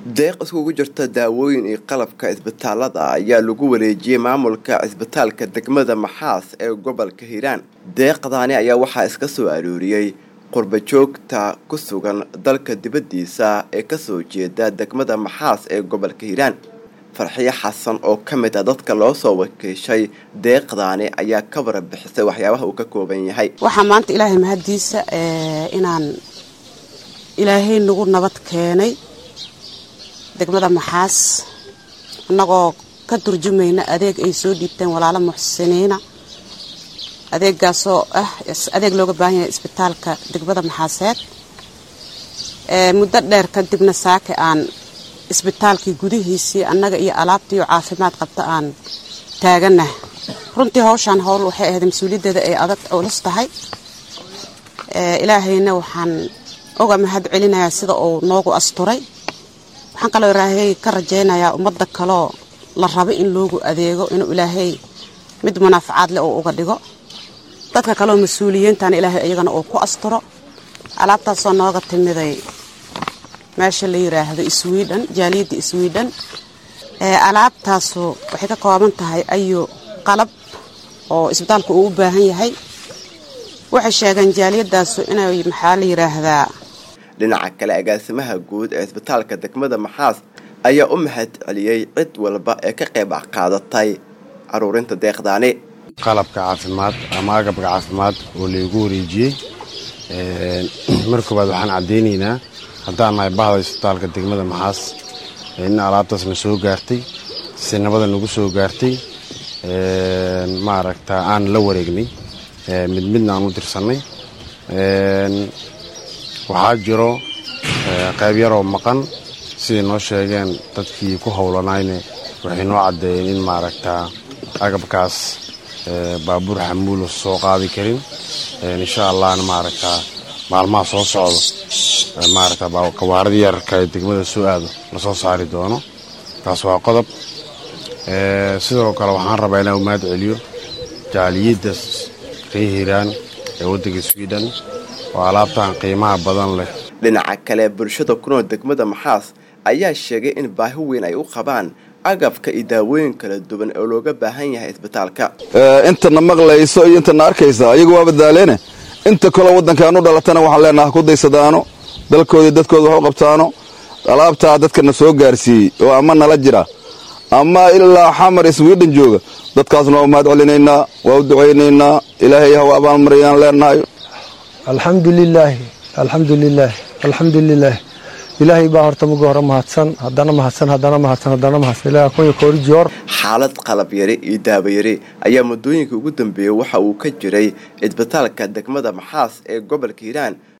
deeq iskugu jirta daawooyin iyo qalabka isbitaalada ayaa lagu wareejiyey maamulka cisbitaalka degmada maxaas ee gobolka hiiraan deeqdaani ayaa waxaa iska soo arooriyey qurbajoogta ku sugan dalka dibaddiisa ee kasoo jeeda degmada maxaas ee gobolka hiiraan farxiyo xasan oo ka mid a dadka loo soo wakiishay deeqdaani ayaa ka warabixisay waxyaabaha uu ka kooban yahay waxaa maanta ilaahay mahaddiisa inaan ilaahay nagu nabad keenay degmada maxaas annagoo ka turjumayna adeeg ay soo dhiibteen walaalo muxsiniina adeegaasoo ah adeeg looga baahan yahay isbitaalka degmada maxaaseed muddo dheer kadibna saake aan isbitaalkii gudihiisii annaga iyo alaabtii oo caafimaad qabta aan taaganah runtii hawshaan howl waxay ahayd mas-uuliyaddeeda ay adag culus tahay ilaahayna waxaan oga mahad celinayaa sida uu noogu asturay waxaan kaloo ilaahay ka rajaynayaa ummadda kaloo la rabo in loogu adeego inuu ilaahay mid munaafacaad leh uu uga dhigo dadka kaleoo mas-uuliyiintana ilaahay iyagana uu ku asturo alaabtaasoo nooga timiday meesha la yiraahdo sweden jaaliyadda sweden alaabtaasu waxay ka kooban tahay ayu qalab oo isbitaalku uu u baahan yahay waxay sheegeen jaaliyadaasu inay maxaa la yiraahdaa dhinaca kale agaasimaha guud ee isbitaalka degmada maxaas ayaa u mahad celiyey cid walba ee ka qayb qaadatay caruurinta deeqdaani qalabka caafimaad ama agabka caafimaad oo laygu wareejiyey mar koowaad waxaan caddaynaynaa haddaan nahay bahda isbitaalka degmada maxaas in alaabtaasna soo gaartay si nabada nagu soo gaartay maaragta aan la wareegnay mid midna aan u dirsannay waxaa jiro qayb yaroo maqan siday noo sheegeen dadkii ku howlanayne waxay noo caddeeyeen in maaragta agabkaas baabuur xamuula soo qaadi karin insha allahna maaragta maalmaha soo socdo maaragta kawaaradii yararka ee degmada soo aado lasoo saari doono taas waa qodob sidoo kale waxaan rabaa inaan umaad celiyo jaaliyadda ree hiiraan ee waddanka sweden oo alaabtan qiimaha badan leh dhinaca kale bulshada ku nool degmada maxaas ayaa sheegay in baahi weyn ay u qabaan agabka iyo daawooyin kala duwan oo looga baahan yahay isbitaalka intana maqlayso iyo intana arkaysa ayagu waa badaaleene inta kaloo waddankaan u dhalatana waxaan leenaha ku daysadaano dalkooda dadkooda wax u qabtaano alaabtaa dadkana soo gaarsiiyey oo ama nala jira ama ilaa xamar sweden jooga dadkaasna waa umahad celinaynaa waa u ducaynaynaa ilaahay haw abaalmariyaan leenahay alxamdulilaahi alxamdulilaahi alxamdulilaah ilaahay baa horta muga hore mahadsan haddana mahadsan haddana mahadsan haddana mahadsan ilaah kunya koori joor xaalad qalab yari iyo daabayari ayaa muddooyinka ugu dambeeyey waxa uu ka jiray cisbitaalka degmada maxaas ee gobolka hiiraan